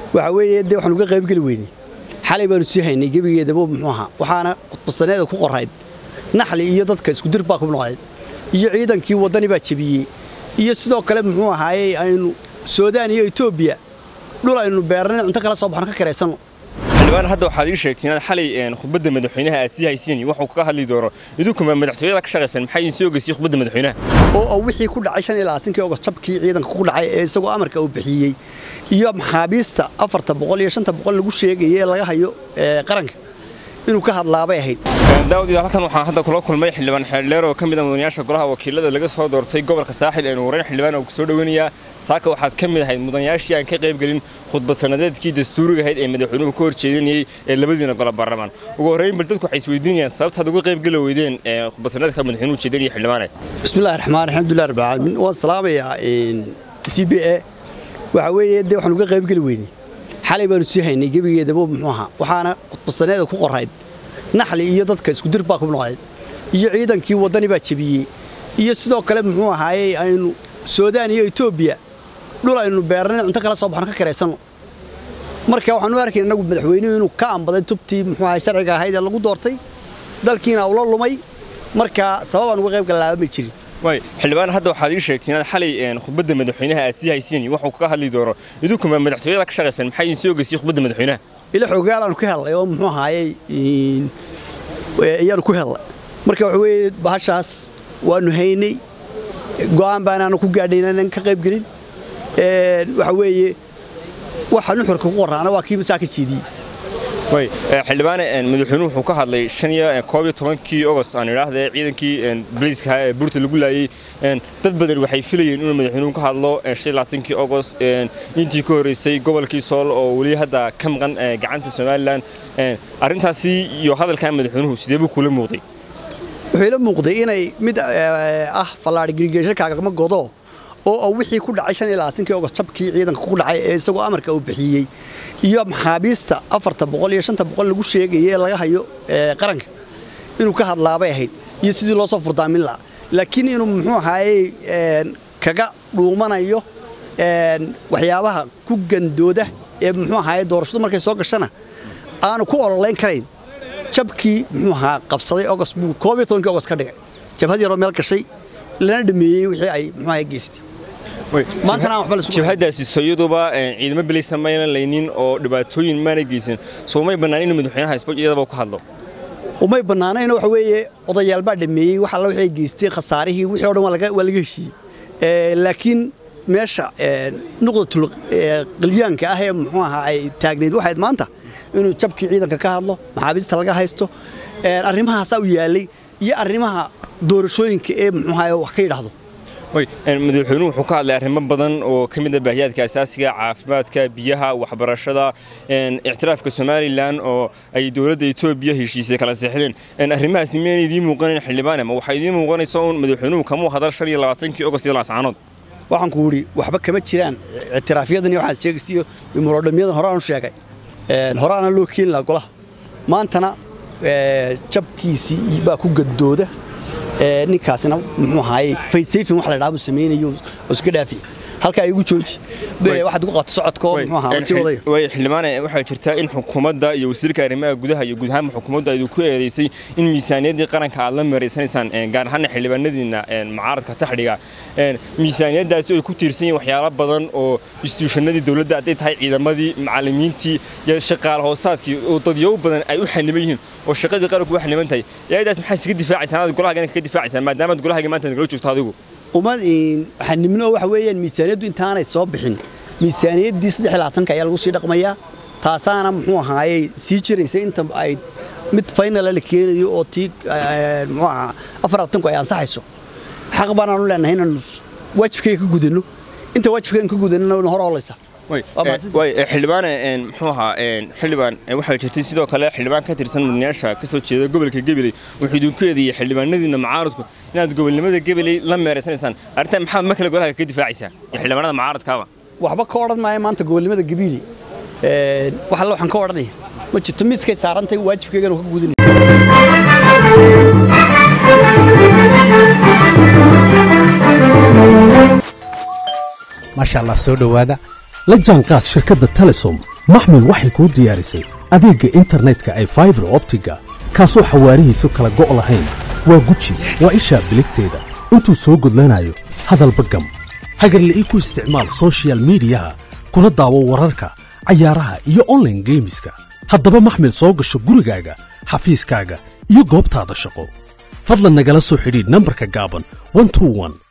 waxa weeye dee waxaan uga qaybgeli weynay xalay baanu sii haynay gebigeedaba muxuu ahaa waxaana khudbasaneeda ku qorayd naxli iyo dadka iskudir baa ku noqday iyo ciidankii waddani baa jebiyey iyo sidoo kale muxuu ahaayey aynu suudaan iyo etoobiya dhul aynu beernayn cunto kala soo baxno ka karaysanno xildhibaan hadda waxaad ii sheegtay inaad xalay khudbadda madaxweynaha aad sii haysiin waxuu kaga hadli doono idinkuma madaxtooyada ka shaqaysan maxaa idin soo geysiyey khudbadda madaxweynaha oo wixii ku dhacay shan iyo labaatankii ogost jabkii ciidanka ku dhacay ee isagoo amarka uu bixiyey iyo maxaabiista afarta boqol iyo shanta boqol lagu sheegaya ee laga hayo qaranka inuu ka hadlaabay ahayd daawad halkan waxaan hadda kula kulmay xildhibaan xeeldheer oo ka mid ah mudanayaasha golaha wakiilada laga soo doortay gobolka saaxil ee nuureyn xildhibaan oo soo dhaweynayaa saaka waxaad ka mid ahayd mudanayaashii aan ka qaybgelin khudbad sanadeedkii dastuuriga ahayd ee madaxweynuhu ka horjeedinayay ee labadiina golo baarlamaan ugu horreyn bal dadku waxay isweydiinayaan sababtaad uga qaybgeli weydeen khudbad sanadeedka madaxweynuhu jeedinaya xildhibaane bismillahi raxmaan alxamdulilah rabbil caalamiin waan salaamayaa c b a waxa weeye dee waxaan uga qaybgeli weynay xalay baanu sii haynay gebigeedaba muxuu ahaa waxaana khudbasaneeda ku qorayd naxli iyo dadka iskudir baa ku noqday iyo ciidankii waddani baa jebiyey iyo sidoo kale muxuu ahaayey aynu suudaan iyo etoobiya dhul aynu beernayn cunto kala soo baxno ka karaysanno marka waxaan u arkayna inagu madaxweynuhu inuu ka ambaday tubtii muxuu ahay sharciga ahayd ee lagu doortay dalkiina ula lumay marka sababaan uga qayb galaaba ma jirin way xildhibaan hadda waxaad ii sheegtay inaad xalay khudbadda madaxweynaha aad sii haysiin waxuu kaga hadli doono idinkuma madaxtooyada ka shaqaysan maxaa idin soo geysiyey khudbadda madaxweynaha ila xoogaalaanu ka helnay oo muxuu ahaayey iyaanu ku helnay marka waxa weeye bahashaas waanu haynay go'aan baanaanu ku gaadhay inaanan ka qayb gelin waxa weeye waxa nuxurka ku qoraana waa kii masaa ka jeediyey way xildhibaane madaxweynuhu wuxuu ka hadlay shan iyo koob iyo tobankii ogost aan idhaahdee ciidankii boliiska ee buurta lagu laayey dad badan waxay filayeen inuu madaxweynuhu ka hadlo shan iyo labaatankii ogost intii ka horreysay gobolkii sool oo weli hadda ka maqan gacanta somalilan arrintaasi iyo hadalkaa madaxweynuhu sidee buu kula muuqday wuxuu ila muuqday inay mid ah fallaadhi gilgeeshakaagama godo oo wixii ku dhacay shan iyo labaatankii ogost jabkii ciidanka ku dhacay ee isagoo amarka uu bixiyey iyo maxaabiista afarta boqol iyo shanta boqol lagu sheegaya ee laga hayo qaranka inuu ka hadlaabay ahayd iyo sidii loo soo furdaamin lahaa laakiin inuu muxuu ahaayey kaga dhuumanayo waxyaabaha ku gandooda ee muxuu ahaayey doorashadu markay soo gashana aanu ku ololayn karayn jabkii muxuu ahaa qabsaday ogost buu koob iyo tobankii ogost ka dhigay jabhad yaroo meel gashay lana dhameeyey wixii ay muxuu ahaay geystay jabhadaasi soyaduba ciidamo bilaysa mayna laynin oo dhibaatooyin maana geysan soo may bannaan inuu madaxweynaha isboj iyadaba ku hadlo umay bannaanayno waxa weeye odayaal baa dhameeyey wax alla waxay geystay khasaarihii wixii o dhan waa laga heshiiyey laakiin meesha nuqdatul qilyaanka ah ee muxuu ahaa ay taagneyd waxayd maanta inuu jabkii ciidanka ka hadlo maxaabiista laga haysto arrimahaasaa u yaallay iyo arrimaha doorashooyinka ee muxuu ahaa wax ka yidhaahdo madaxweynuhu wuxuu ka hadlay arrimo badan oo ka mid ah baahiyaadka asaasiga caafimaadka biyaha waxbarashada ictiraafka somalilan oo ay dowladda etoobiya heshiisay kala seexdeen arrimahaasi miyayna idiin muuqanayn xildhibaane ma waxaa idiin muuqanaysa uun madaxweynuhu kamuu hadal shan iyo labaatankii ogost iyo laascaanood waxaan ku idhi waxba kama jiraan ictiraafyadan iyo waxaad sheegaysa iyo murodhamyadan hore aanu sheegay hore aana loo keeni lahaa golaha maantana jabkiisii baa ku gadooda ninkaasina muxuu ahaayey faysayfin wax la dhaha buu samaynayo oo iska dhaafiya halkaa igu jooji waxaad ku qato socodka oo muxuu ahaa sii wadaya way xildhibaane waxaa jirtaa in xukuumadda iyo wasiirka arrimaha gudaha iyo guud ahaanba xukuumadda ay ku eedeysay in miisaaniyaddii qaranka aad la maraysanaysaan gaar ahaana xildhibaanadiina mucaaradka taxdhiga miisaaniyaddaasi ay ku tiirsan yihiin waxyaalo badan oo instituushanadii dowladda hadday tahay ciidamadii macallimiintii iyo shaqaale hoosaadkii oo dadyow badan ay u xaniban yihiin oo shaqadii qaranku u xaniban tahay iyadaas maxaa iskaga difaacaysaa anaad golahaaga kaga difaacaysaa maadaamaad golahaaga maanta nagala joogto adigu umad xanimno waxa weeyaan miisaaniyaddu intaanay soo bixin miisaaniyaddii saddex iyo labaatanka ayaa lagu sii dhaqmayaa taasaana muxuu ahaayey sii jiraysa inta ay mid faynala la keenayo oo tii muxuu ahaa afar labaatanku ay ansaxayso xaq baanaanu leenahay inaanu waajibkayga ka gudanno inta waajibkayga ka gudanana hor oolaysa way xildhibaane muxuu ahaa xildhibaan waxaa jirtay sidoo kale xildhibaan ka tirsan mudanayaasha ka soo jeeda gobolka gabiley wuxuu idinku eedeeyey xildhibaanadiina mucaaradku inaad gobolnimada gabiley la meeraysanaysaan arrintan maxaad mar kale golaha ka difaacaysaa iyo xildhibaanada mucaaradkaaba waxba ka odhan maayo maanta gobolnimada gabiili wax alle waxaan ka odhanaya ma jirto miiskay saarantahay waajibkaygana ka gudanaya maasha allah soo dhowaada la jaanqaad shirkadda telesom maxmil waxay kuu diyaarisay adeegga internetka ay faibar optiga kaasoo xawaarihiisu kala go' lahayn waa guji waa ishaa biligteeda intuu soo gudlanayo hadalba gam hagarle ii ku isticmaal sochial midiyaha kuna daawo wararka cayaaraha iyo onlaine geemiska haddaba maxmil soo gasho gurigaaga xafiiskaaga iyo goobtaada shaqo fadlan nagala soo xidhiidh nambarka gaaban